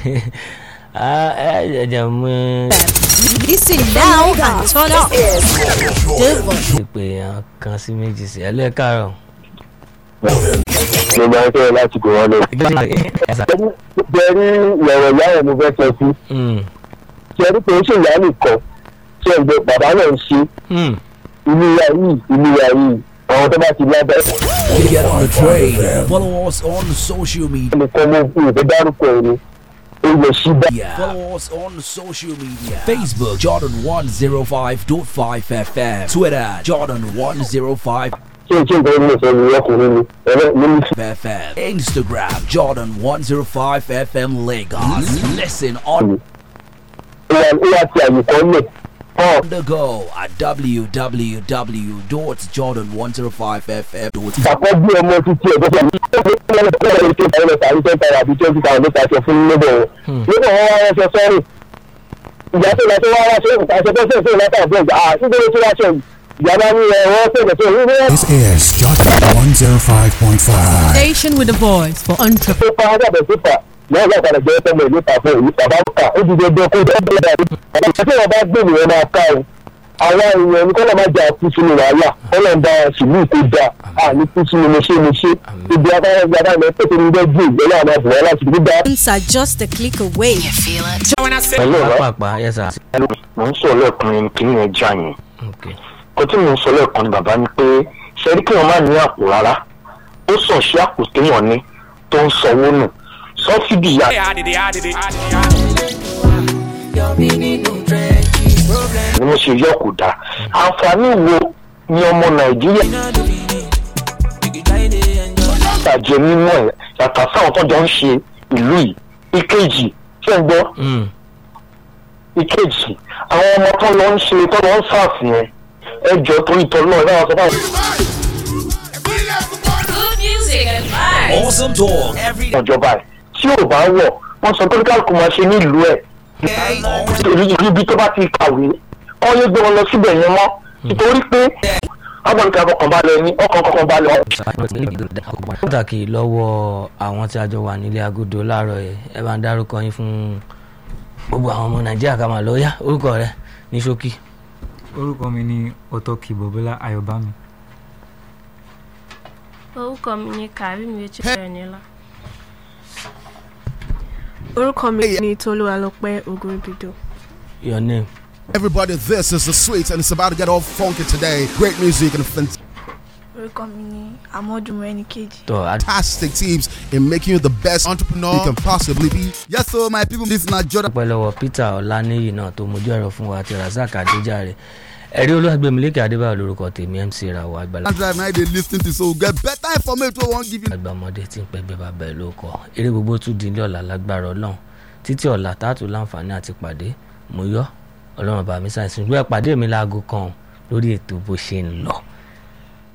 Ah, ẹ jẹ́ mú Listen now and turn up. ti pé èèyàn kan sí méjì sí ẹ lẹ́ẹ̀ káàárọ̀. ló máa ń fẹ́ láti kó wọn lọ. bẹ́ẹ̀ni ìyàwó ìyá rẹ̀ mo fẹ́ sọ sí Mm, ṣẹ́rí pé ó ṣe ìyá nìkan ṣe ń gbé bàbá náà ń ṣe mm. ìlú ìyá yìí ìlú ìyá yìí àwọn tó bá ti lábẹ́ Get on the train. Follow us on social media. nìkan mo fi ìfẹ́ dárúkọ ẹ̀ ni ó lè ṣí bá. Follow us on social media. Facebook Jordan 105.5 FM. Twitter Jordan 105 ṣé ṣé nǹkan ní ìfẹ́ mi ọkùnrin ni ẹ̀rọ mi ní FM. Instagram Jordan 105 FM Lagos. Listen on ìwà ìwà ti àyè kan lẹ̀ hàn the go at www.jordan105fm. ìpàkọ́ bí ọmọ títí ẹ̀ tó fẹ́ mi ó fi ń lọ sí ọ̀rọ̀ ìṣe ìtàwọn ẹ̀ka àríṣẹ́ ìtara àbí twenty thousand nípa aṣọ fún níbẹ̀ wọn. níbẹ̀ wọn wá ránṣẹ́ sọ́ọ̀rì ìyá tó lọ sí wá wá ṣe ìtàṣẹ tó ṣe ìṣe ìlàtà àbúrò ìgbà àti ìgbèrè tó wá ṣe ìyá bá ní ẹ̀ wọ́n ṣe ìgbésẹ̀ ìwé This is Jordan 105.5. Station with a voice for entrepreneurs. tó fa ágàbẹ̀ sífà náà látara jẹ́ tọ́mọ ìlú pàfẹ́ ìlú bàbá ń kà ó ti dé dé kó dé dé dé bàbá tí wọn bá gbé nìyẹn máa ká o àwọn èèyàn ní kọ́lọ́ máa jà kú sínú wàhálà kọ́lọ́ ń bá sùúrù tó da à ní kú sínú mo ṣe mo ṣe ibi abáyé ibi abáyé lọ pèsè ní bẹ́ẹ̀ gbé ìgbẹ́lẹ́ àwọn àbúrò láti fi dá. are just a click away. pẹ̀lú ọ̀rọ̀ pápá yes sir. mò ń sọ lẹ́ẹ̀kan kí ni ẹ já yẹn Okay. kó tí mò ń sọ lẹ́ẹ̀kan ni bàbá ni pé ṣẹ́rí kí wọ́n má ní àpò rárá ó sàn sí àpò téèyàn ní tó ń sanwó nù sọ́fídì yá ni mo ṣe yọ kò dáa àǹfààní wo ni ọmọ nàìjíríà bàjẹ́ nínú ẹ̀ yàtọ̀ sáwọn tó jọ ń ṣe ìlú yìí ìkejì ṣé ń gbọ́ Mm. ìkejì àwọn ọmọ tó lọ ń ṣe tó lọ ń ṣàfihàn ẹ jọ torí tọ náà ẹ bá wọn sọ fáwọn Good music and vibes. Awesome talk every day. ìjọba ẹ tí ò bá wọ̀ wọ́n sọ pé kálukú máa ṣe nílùú ẹ̀ torí ibi tó bá ti kàwé kọ́ yé gbé wọn lọ síbẹ̀ yẹn mọ́ nítorí pé agbọ̀nìkà ọkàn balẹ̀ ní ọkàn kọkàn balẹ̀ pàtàkì lọ́wọ́ àwọn tí a jọ wà nílé agodo láàárọ̀ yìí ẹ bá ń dárúkọ yín fún gbogbo àwọn ọmọ nàìjíríà ká máa lọ yá orúkọ rẹ ní ṣókí. orúkọ mi ni ọtọkì bọbọlá ayọbámi orúkọ mi ni karim echirenila. orúkọ mi ni tolúwalọpẹ ogunbido. your name. Everybody, this is the sweet, and it's about to get all funky today. Great music and orúkọ mi ni amọdúnmọ ẹnìkejì. tọ́ a fantastic teams in making you the best entrepreneur you can possibly be. Yes, so my people, this is not Jordan. dúpẹ́ lọ́wọ́ peter ọláníyì náà tó mojú ẹ̀rọ fún wa àti razak adéjàre ẹ̀rí olúwàgbẹ̀mílẹ́kẹ̀ adébáyọ̀ lórúkọ tèmi mc ìràwọ̀ àgbàlá Drive now they listen to so get better information. We won't give you. àgbàmọdé tí ń pẹgbẹ́ bàbá ẹ̀ ló kọ eré gbogbo tún di ilé ọ̀la lágbára ọlọ́run títí ọ̀la táàtù láǹfààní àti pàdé mo yọ ọlọ́run bá mi sáyẹ̀nsì ṣùgbọ́n ẹ pàdé mi láago kan lórí ètò bó ṣe ń lọ.